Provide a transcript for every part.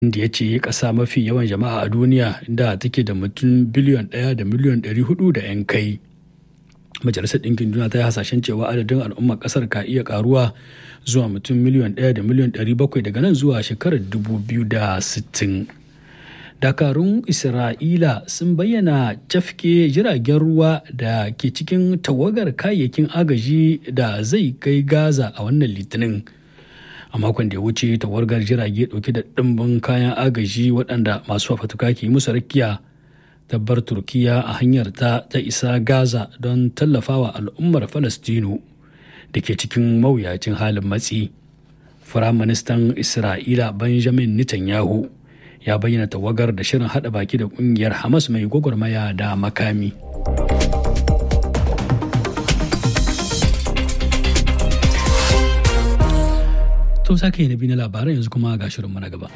da ya ce ƙasa mafi yawan jama'a a duniya inda take da mutum biliyon ɗaya da miliyon ɗari hudu da 'yan kai majalisar ɗinkin duniya ta yi hasashen cewa adadin al'ummar ƙasar ka iya ƙaruwa zuwa mutum miliyon ɗaya da miliyon ɗari bakwai daga nan zuwa shekarar dubu biyu da sittin dakarun isra'ila sun bayyana cafke jiragen ruwa da ke cikin tawagar kayayyakin agaji da zai kai gaza a wannan litinin a makon da ya wuce tawagar jirage dauke da ɗimbin kayan agaji waɗanda masu fafatuka ke musu rakiya tabbar turkiya a hanyar ta ta isa gaza don tallafawa al'ummar falastinu da ke cikin mawuyacin halin matsi firaministan isra'ila benjamin netanyahu ya bayyana tawagar da shirin hada baki da kungiyar hamas mai gwagwarmaya da makami to sake na biyu na labaran yanzu kuma ga shirin na gaba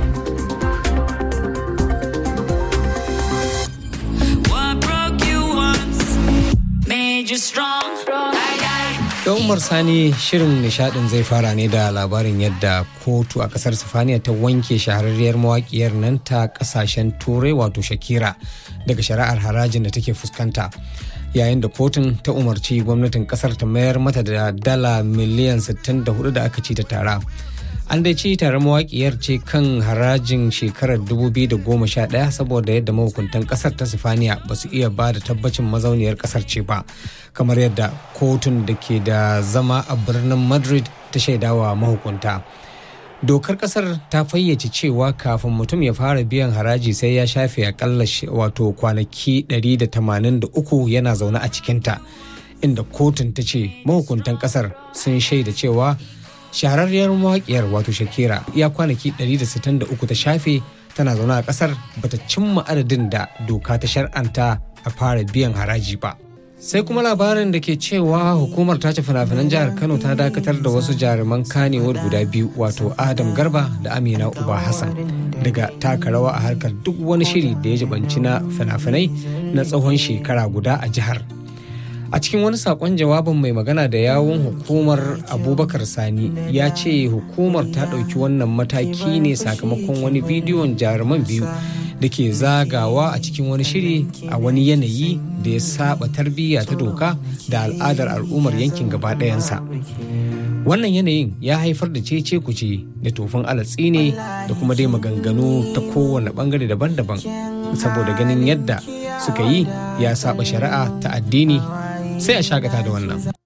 Da Umar Sani shirin nishadin zai fara ne da labarin yadda kotu a kasar Sifaniya ta wanke shahararriyar mawakiyar nan ta kasashen turai wato Shakira daga shari'ar harajin da take fuskanta. Yayin da kotun ta umarci gwamnatin kasar ta mayar mata da dala miliyan 64 da aka ci ta tara. An dai ci tare mawakiyar ce kan harajin shekarar 2011 saboda yadda mahukuntan kasar ta Sifaniya ba su iya ba da tabbacin mazauniyar kasar ce ba. kamar yadda kotun da ke da zama a birnin madrid ta shaidawa mahukunta dokar kasar ta fayyace cewa kafin mutum ya fara biyan haraji sai ya shafe akalla wato kwanaki 183 yana zaune a cikinta inda kotun ta ce mahukuntan kasar sun shaida cewa shahararriyar mawaƙiyar wato shakira ya kwanaki 163 ta shafe tana zaune a kasar bata cimma adadin da doka ta shar'anta a fara biyan haraji ba. sai kuma labarin da ke cewa hukumar tace fina-finan jihar kano ta dakatar da wasu jaruman kanewar guda biyu wato adam garba da amina uba hassan daga taka rawa a harkar duk wani shiri da ya jibanci na fina-finai na tsawon shekara guda a jihar a cikin wani sakon jawabin mai magana da yawun hukumar abubakar sani ya ce hukumar ta ɗauki wannan mataki ne sakamakon wani bidiyon jaruman biyu da ke zagawa a cikin wani shiri a wani yanayi da ya saba tarbiyya ta doka da al'adar al'ummar yankin gaba ɗayansa wannan yanayin ya haifar da cece kuce da tofin alatsi ne da kuma dai maganganu ta kowane bangare daban-daban saboda ganin yadda suka yi ya saba shari'a ta addini sai a shakata da wannan